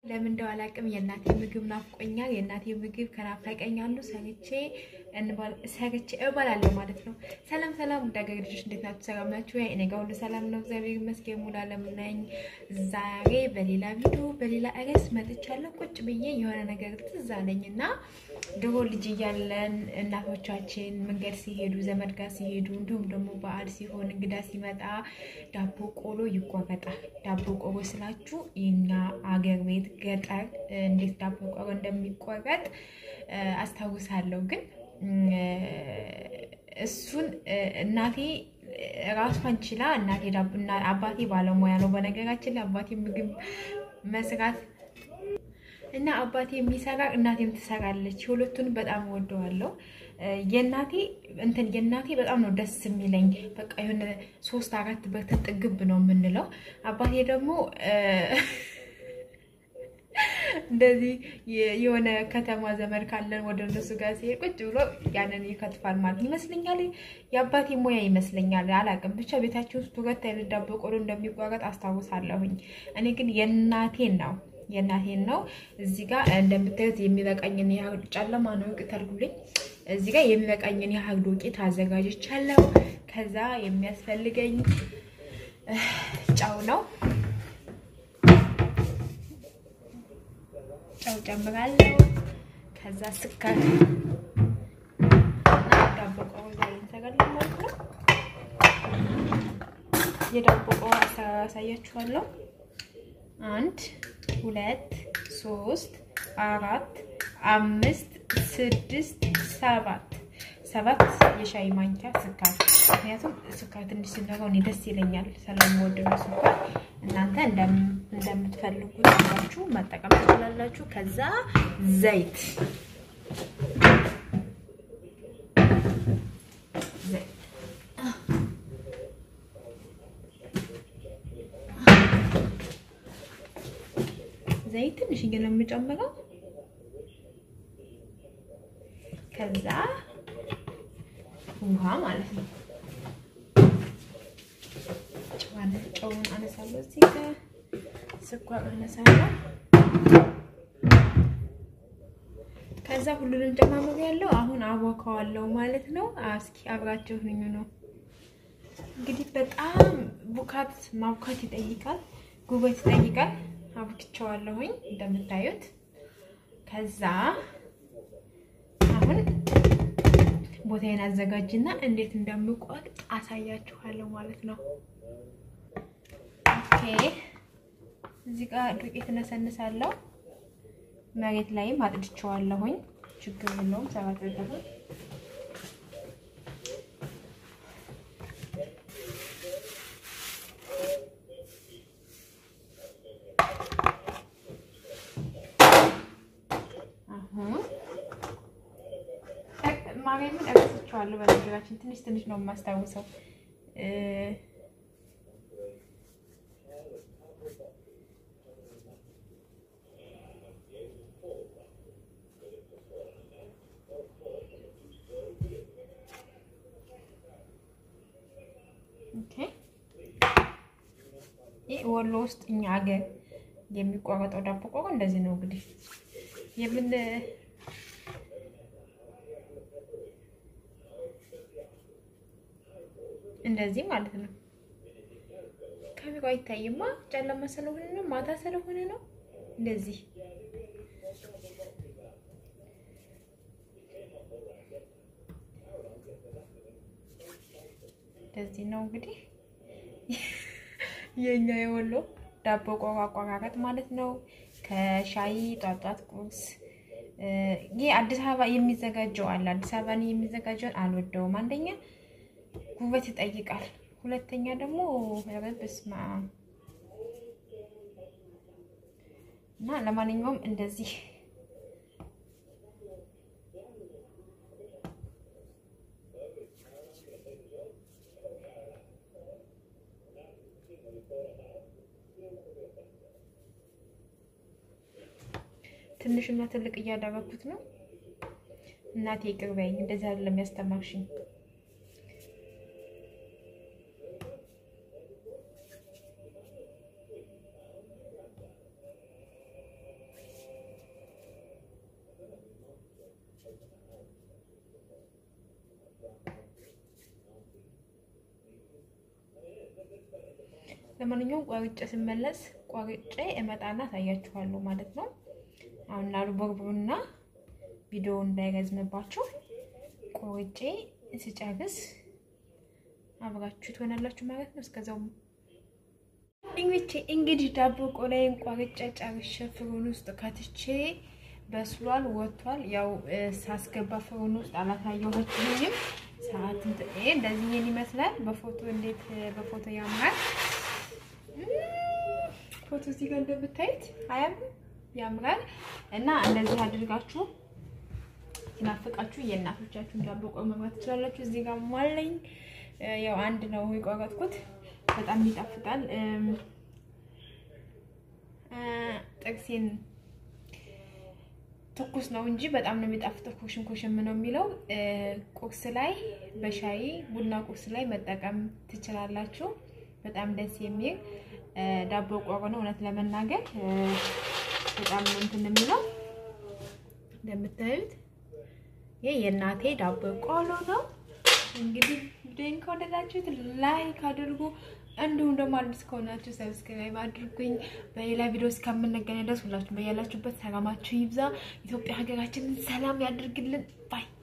ለምን እንደው አላውቅም። የእናቴ ምግብ ናፍቆኛል። የእናቴ ምግብ ከናፈቀኝ አንዱ ሰርቼ ሰርቼ እበላለሁ ማለት ነው። ሰላም ሰላም፣ ውድ ሀገሬ ልጆች እንዴት ናችሁ? ሰላም ናችሁ? እኔ ጋር ሁሉ ሰላም ነው፣ እግዚአብሔር ይመስገን። ሙሉ አለም ነኝ። ዛሬ በሌላ ቪዲዮ በሌላ ርዕስ መጥቻለሁ። ቁጭ ብዬ የሆነ ነገር ትዝ አለኝ እና ድሮ ልጅ እያለን እናቶቻችን መንገድ ሲሄዱ ዘመድ ጋር ሲሄዱ እንዲሁም ደግሞ በዓል ሲሆን እንግዳ ሲመጣ ዳቦ ቆሎ ይቆረጣል። ዳቦ ቆሎ ስላችሁ የኛ አገር ቤት ገጠር እንዴት ዳቦ ቆሎ እንደሚቆረጥ አስታውሳለሁ። ግን እሱን እናቴ ራሷን ችላ እናቴ አባቴ ባለሙያ ነው። በነገራችን ላይ አባቴ ምግብ መስራት እና አባቴ የሚሰራ እናቴም ትሰራለች። ሁለቱን በጣም ወደዋለሁ። የእናቴ እንትን የእናቴ በጣም ነው ደስ የሚለኝ። በቃ የሆነ ሶስት አራት በርተን ጥግብ ነው የምንለው። አባቴ ደግሞ እንደዚህ የሆነ ከተማ ዘመድ ካለን ወደ እነሱ ጋር ሲሄድ ቁጭ ብሎ ያንን ይከትፋል ማለት ይመስለኛል። የአባቴ ሙያ ይመስለኛል። አላውቅም። ብቻ ቤታችን ውስጥ ሁለት አይነት ዳቦ ቆሎ እንደሚቆረጥ አስታውሳለሁኝ። እኔ ግን የእናቴን ነው የእናቴን ነው። እዚህ ጋር እንደምታዩት የሚበቃኝን ያህል ጨለማ ነው ቅጠልጉልኝ። እዚህ ጋር የሚበቃኝን ያህል ዱቄት አዘጋጅቻለሁ። ከዛ የሚያስፈልገኝ ጨው ነው። ጨው ጨምራለሁ። ከዛ ስኳር ዳቦ ቆሎ ዛሬ እንሰራለን ማለት ነው። የዳቦ ቆሎ አሰራር አሳያችኋለሁ። አንድ ሁለት ሶስት አራት አምስት ስድስት ሰባት ሰባት የሻይ ማንኪያ ስኳር። ምክንያቱም ስኳር ትንሽ ሲኖረው እኔ ደስ ይለኛል ስለምወድ ነው ስኳር። እናንተ እንደምትፈልጉት አድርጋችሁ መጠቀም ትችላላችሁ። ከዛ ዘይት ዘይት ትንሽ ነው የምጨምረው። ከዛ ውሃ ማለት ነው። ጨውን አነሳለሁ። እዚህ ጋር ስኳር አነሳለሁ። ከዛ ሁሉንም ጨማምሮ ያለው አሁን አቦካዋለሁ ማለት ነው። እስኪ አብራችሁ ሁኙ ነው እንግዲህ። በጣም ቡካት ማቡካት ይጠይቃል፣ ጉበት ይጠይቃል። አብክቸዋለሁኝ እንደምታዩት። ከዛ አሁን ቦታዬን አዘጋጅና እንዴት እንደምቆርጥ አሳያችኋለሁ ማለት ነው። ኦኬ እዚህ ጋር ዱቄት እነሰንሳለሁ። መሬት ላይም አጥድቸዋለሁኝ። ችግር የለውም ሰባት ማርያምን እረስቸዋለሁ። በነገራችን ትንሽ ትንሽ ነው የማስታውሰው። ይህ ወሎ ውስጥ እኛ ሀገር የሚቆረጠው ዳቦ ቆሎ እንደዚህ ነው እንግዲህ የምን እንደዚህ ማለት ነው። ካሜራ አይታይማ፣ ጨለማ ስለሆነ ነው፣ ማታ ስለሆነ ነው። እንደዚህ እንደዚህ ነው እንግዲህ የኛ የወሎ ዳቦ ቆሎ አቆራረጥ ማለት ነው። ከሻይ ጧጧት ቁርስ ይህ አዲስ አበባ የሚዘጋጀው አለ። አዲስ አበባ የሚዘጋጀውን አልወደውም። አንደኛ ጉበት ይጠይቃል። ሁለተኛ ደግሞ በስማ እና ለማንኛውም እንደዚህ ትንሽና ትልቅ እያደረኩት ነው። እናቴ ይቅር በይኝ፣ እንደዚህ አይደለም ያስተማርሽኝ። ለማንኛውም ቆርጬ ስመለስ ቆርጬ እመጣና አሳያችኋለሁ ማለት ነው። አሁን ላሉ ቦርቡርና ቪዲዮ እንዳይረዝምባችሁ ቆርጬ ስጨርስ አብራችሁ ትሆናላችሁ ማለት ነው። እስከዛው እንግዲህ እንግዲህ ዳቦ ቆላዬን ቆርጬ ጨርሼ ፍሩን ውስጥ ከትቼ በስሏል፣ ወጥቷል። ያው ሳስገባ ፍሩን ውስጥ አላሳየኋችሁኝም። ሰዓት እንደዚህ ይሄን ይመስላል። በፎቶ እንዴት በፎቶ ያምራል። ፎቶ እዚህ ጋር እንደምታዩት አያም ያምራል። እና እንደዚህ አድርጋችሁ ሲናፍቃችሁ የእናቶቻችሁን ዳቦ ቆሎ መብላት ትችላላችሁ። እዚህ ጋር ማለኝ ያው አንድ ነው የቆረጥኩት። በጣም ይጣፍጣል። ጥቅሴን ትኩስ ነው እንጂ በጣም ነው የሚጣፍጠው። ኮሽን ኮሽን ነው የሚለው። ቁርስ ላይ በሻይ ቡና ቁርስ ላይ መጠቀም ትችላላችሁ። በጣም ደስ የሚል ዳቦ ቆሎ ነው። እውነት ለመናገር በጣም ነው እንትን የሚለው እንደምታዩት ይህ የእናቴ ዳቦ ቆሎ ነው። እንግዲህ ቪዲዮን ከወደዳችሁት ላይክ አድርጉ። እንዲሁም ደግሞ አዲስ ከሆናችሁ ሰብስክራይብ አድርጉኝ። በሌላ ቪዲዮ እስከምንገናኝ ድረስ ሁላችሁም በያላችሁበት ሰላማችሁ ይብዛ። ኢትዮጵያ ሀገራችንን ሰላም ያድርግልን ባይ